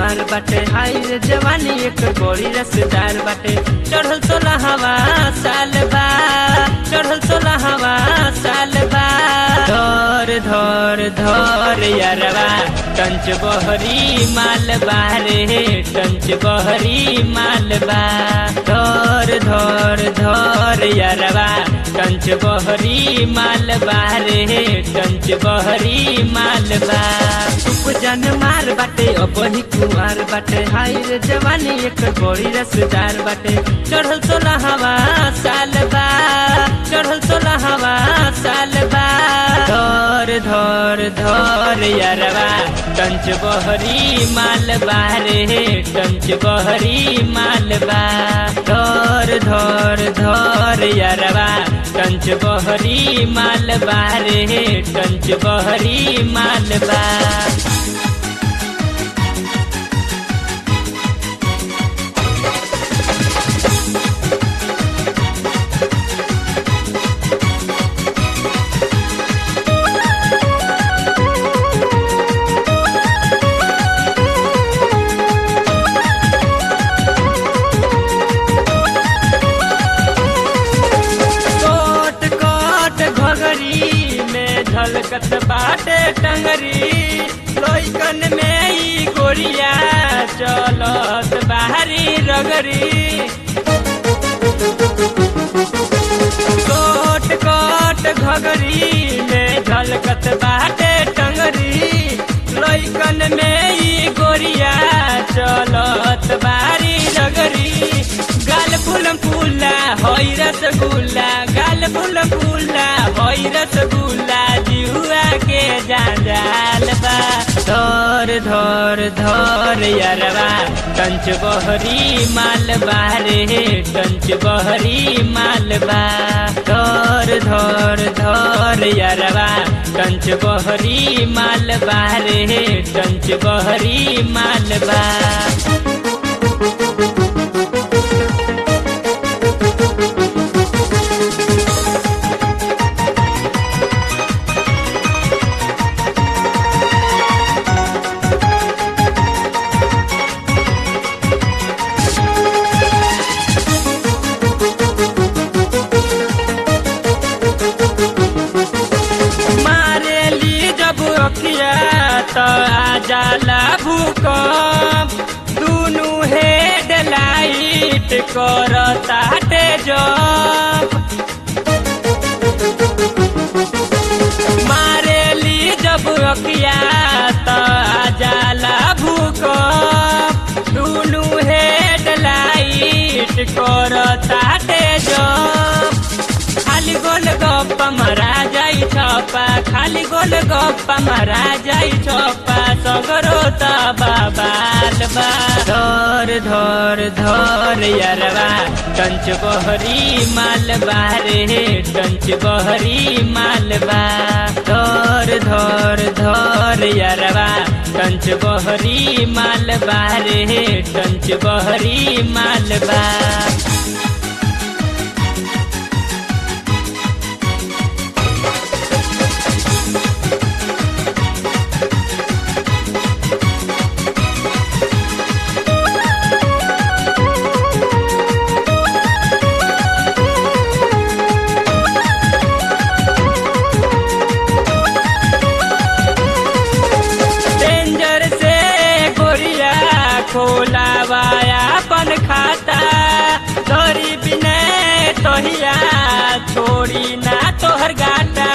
कुमार बाटे हाय रे जवानी एक बड़ी रसदार बाटे चढ़ल सोलह हवा साल बा चढ़ल सोलह हवा साल बा धर धर धर यारवा टंच बहरी मालबा रे टंच बहरी मालबा धर धर धर यारवा टंच बहरी मालबा रे टंच बहरी मालबा उपजन मार बाटे अपनी कुमार बाटे हाय रे जवानी एक बड़ी रसदार बाटे चढ़ल सोलह हवा साल बा चढ़ल सोलह हवा साल बा धर धर धर यारवा टंच बहरी मालबा रे टंच बहरी मालबा धर धर धर यारवा टंच बहरी मालबा रे टंच बहरी मालबा कोट कोट घगरी में झलकत बाटे टंगरी लोइकन में ई गोरिया चलत बाहरी रगरी कोट कोट घगरी में झलकत बाटे टंगरी लोइकन में ई गोरिया चलत बारी रगरी गाल फूलम फूला होई रसगुल्ला गाल फूलम फूला होई रसगुल्ला जिहुआ के जाल बा धर धर धर यारवा कंच बहरी मालबा रे कंच बहरी मालबा धर धर धर यारवा कंच बहरी मालबा रे कंच बहरी मालबा मारेली जब अखिया तो आ जाला भूकंप दुनु हेड लाइट करता जब मारेली जब अखिया तो आ जाला भूकंप दुनु हेड लाइट करता जब खाली गोल गप्पा मरा जाई छपा खाली गोल गप्पा मरा जाई छपा सगरो त बाबाल बा धर धर धर यारवा कंच बहरी मालबा रे कंच बहरी मालबा धर धर धर यारवा कंच बहरी मालबा रे कंच बहरी मालबा डेंजर से गोरिया खोलावाया अपन खाता धरी बिने तोहिया छोड़ी ना तोहर गाटा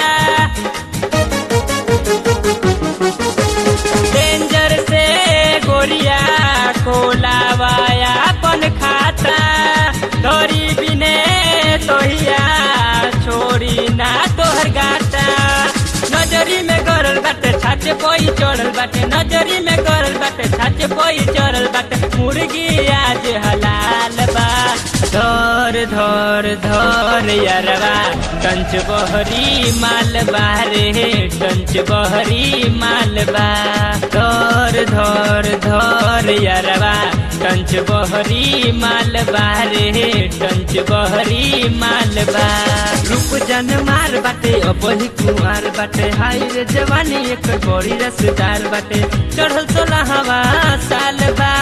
डेंजर से गोरिया खोलावाया अपन खाता धरी बिने तोहिया छोड़ी ना तोहर गाटा नजरी में गरल बाटे छाचे कोई चढ़ल बाटे नजरी में गरल बाटे छाचे कोई चढ़ल बाटे मुर्गी आज हलाल बा धर धर धर यारवा कंच बहरी मालबा रे कंच बहरी मालबा धर धर धर यारवा कंच बहरी मालबा रे कंच बहरी मालबा रूप जन मार बाटे अपनी कुमार बाटे हाय रे जवानी एक बड़ी रसदार बाटे चढ़ल सोलह हवा साल बा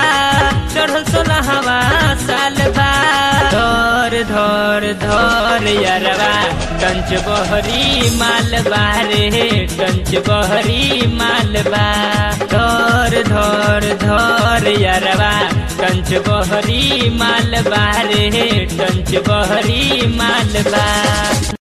धर धर यारवा कंच बहरी मालबा रे कंच बहरी मालबा धर धर धर यारवा कंच बहरी मालबा रे कंच बहरी मालबा